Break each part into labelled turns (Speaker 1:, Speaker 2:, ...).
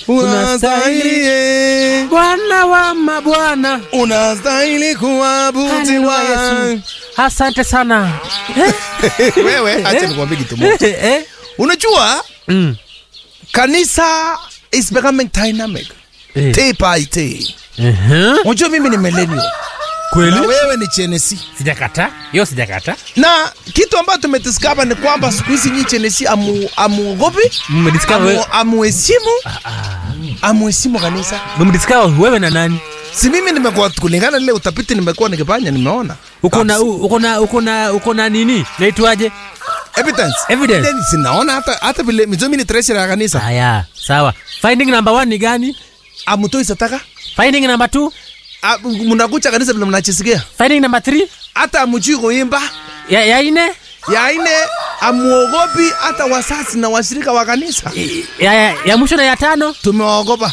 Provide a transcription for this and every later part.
Speaker 1: unastahili eh.
Speaker 2: Bwana wa mabwana.
Speaker 1: unastahili kuabudiwa
Speaker 2: Haleluya, Yesu. Asante sana.
Speaker 1: wewe acha nikwambie kitu moja
Speaker 2: Eh?
Speaker 1: unajua
Speaker 2: Mm.
Speaker 1: kanisa is becoming dynamic
Speaker 2: Eh.
Speaker 1: day by day
Speaker 2: Mhm.
Speaker 1: unajua mimi ni millennial na
Speaker 2: Kweli?
Speaker 1: wewe ni chenesi
Speaker 2: Sijakata. Hiyo sijakata.
Speaker 1: na kitu ambacho tumediscover ni kwamba siku hizi nyi chenesi amu, amuogopi
Speaker 2: Mmediscover
Speaker 1: amu,
Speaker 2: wewe.
Speaker 1: amuheshimu amuheshimu kanisa
Speaker 2: Mmediscover wewe na nani?
Speaker 1: si mimi nimekuwa kulingana na ile utafiti nimekuwa nikifanya nimeona
Speaker 2: Uko na uko na uko na uko na nini? Naitwaje?
Speaker 1: evidence
Speaker 2: Evidence.
Speaker 1: sinaona hata hata vile mizomi ni treasurer ya kanisa
Speaker 2: Haya, sawa. Finding number one ni gani?
Speaker 1: amutoi sataka
Speaker 2: Finding number two?
Speaker 1: Ah, mnakucha kanisa vile mnachisikia
Speaker 2: Finding number three?
Speaker 1: hata amujui kuimba
Speaker 2: Ya, ya ine?
Speaker 1: ya ine amuogopi hata wasasi na washirika wa kanisa
Speaker 2: Ya, ya, ya mwisho na ya tano?
Speaker 1: tumewaogopa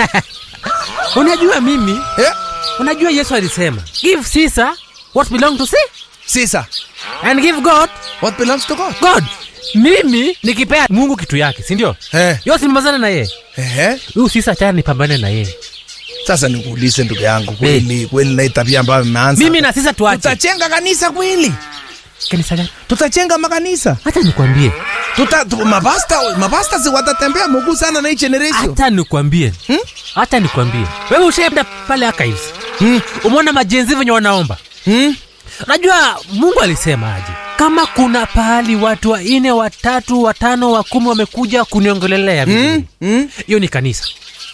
Speaker 2: Unajua mimi,
Speaker 1: eh?
Speaker 2: unajua Yesu alisema, give Caesar what belong to Caesar
Speaker 1: sisa
Speaker 2: and give God
Speaker 1: what belongs to god
Speaker 2: God. Mimi nikipea Mungu kitu yake, si ndio?
Speaker 1: eh.
Speaker 2: Yo simpambane na yeye.
Speaker 1: Ehe.
Speaker 2: Huyu Caesar achana nipambane na yeye.
Speaker 1: sasa nikuulize ndugu yangu kweli kweli na hii tabia ambayo imeanza
Speaker 2: Mimi na Caesar tuache.
Speaker 1: tutachenga kanisa kweli
Speaker 2: Kanisa gani?
Speaker 1: tutachenga makanisa
Speaker 2: Hata nikwambie.
Speaker 1: tuta tu, mapasta mapasta si watatembea mguu sana na hii generation
Speaker 2: Hata nikwambie.
Speaker 1: Hmm?
Speaker 2: Hata nikwambie. Wewe ushaenda pale archives.
Speaker 1: hmm?
Speaker 2: Umeona majenzi venye wanaomba.
Speaker 1: hmm?
Speaker 2: Unajua Mungu alisema aje? Kama kuna pahali watu wanne, watatu, watano, wa kumi wamekuja kuniongelelea
Speaker 1: Hmm?
Speaker 2: vizuri.
Speaker 1: Hmm?
Speaker 2: Hiyo ni kanisa.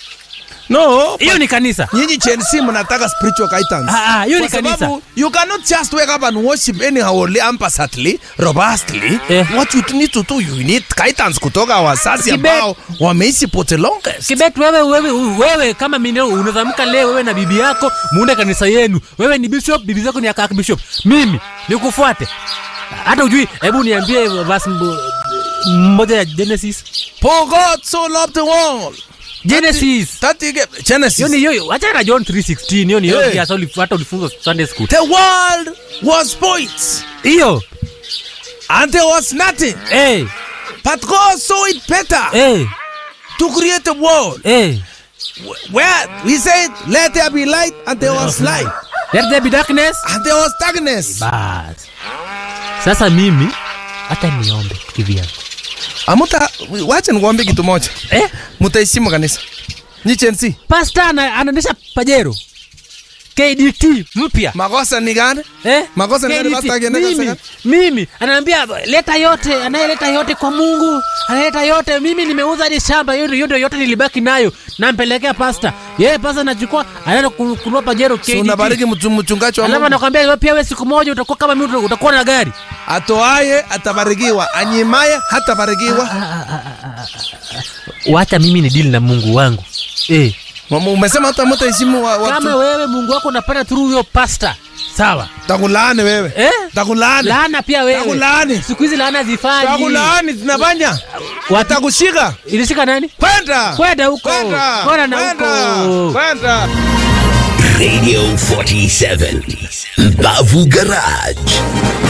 Speaker 1: no
Speaker 2: Hiyo ni kanisa.
Speaker 1: nyinyi Chelsea mnataka spiritual guidance
Speaker 2: Ah, ah, hiyo ni
Speaker 1: Kwa
Speaker 2: kanisa.
Speaker 1: sababu you cannot just wake up and worship anyhow haphazardly robustly
Speaker 2: Eh.
Speaker 1: what you need to do you need guidance kutoka wazazi
Speaker 2: Kibe-
Speaker 1: ambao wameishi for the longest
Speaker 2: Kibet, wewe wewe wewe kama mimi unazamka leo wewe na bibi yako muunde kanisa yenu. Wewe ni bishop, bibi zako ni akaka bishop. Mimi nikufuate. Hata ujui, hebu niambie verse mbo- mmoja ya Genesis.
Speaker 1: for God so loved the world
Speaker 2: Genesis.
Speaker 1: that he gave Genesis
Speaker 2: Hiyo ni hiyo, acha na John 3:16. Hiyo ni hiyo
Speaker 1: Eh.
Speaker 2: hey. hata ulif- hata ulifunzwa Sunday school.
Speaker 1: the world was spoilt
Speaker 2: Hiyo.
Speaker 1: and there was nothing
Speaker 2: Eh,
Speaker 1: but God saw it better
Speaker 2: eh,
Speaker 1: to create a world
Speaker 2: eh.
Speaker 1: where he said let there be light and there was light
Speaker 2: Let there be darkness.
Speaker 1: and there was darkness
Speaker 2: Bas. Sasa mimi hata niombe kivyangu.
Speaker 1: amuta wacha nikuambie kitu moja
Speaker 2: Eh?
Speaker 1: mutaheshimu kanisa nyi Chelsea
Speaker 2: Pastor ana- anaendesha pajero. KDT mpya.
Speaker 1: makosa ni gani
Speaker 2: Eh?
Speaker 1: Makosa ni gani
Speaker 2: KDT.
Speaker 1: pastor akiendesha
Speaker 2: mimi,
Speaker 1: seka?
Speaker 2: mimi anaambia leta yote, anayeleta yote kwa Mungu, analeta yote. Mimi nimeuza hadi shamba, hiyo hiyo ndio yote nilibaki nayo, nampelekea pasta. Yeye pasta anachukua, anaenda ku- kununua pajero
Speaker 1: Si
Speaker 2: KDT.
Speaker 1: unabariki mtu- mchungaji wa
Speaker 2: Alafu
Speaker 1: Mungu
Speaker 2: anakwambia wewe pia wewe siku moja utakuwa kama mimi utakuwa na gari.
Speaker 1: atoaye atabarikiwa anyimaye hatabarikiwa
Speaker 2: Wacha mimi ni deal na Mungu wangu. Eh.
Speaker 1: Mama, umesema hata mutaheshimu wa,
Speaker 2: Kama
Speaker 1: watu
Speaker 2: wewe Mungu wako unapata through huyo pasta. Sawa.
Speaker 1: takulaani wewe
Speaker 2: Eh?
Speaker 1: takulaani
Speaker 2: Laana pia wewe.
Speaker 1: takulaani
Speaker 2: Siku hizi laana zifanyi.
Speaker 1: takulaani zinafanya
Speaker 2: Watu
Speaker 1: watakushika
Speaker 2: ilishika nani?
Speaker 1: kwenda
Speaker 2: Kwenda huko.
Speaker 1: kwenda
Speaker 2: Kwenda na
Speaker 1: kwenda
Speaker 2: huko.
Speaker 1: kwenda
Speaker 3: Radio 47 Mbavu Garage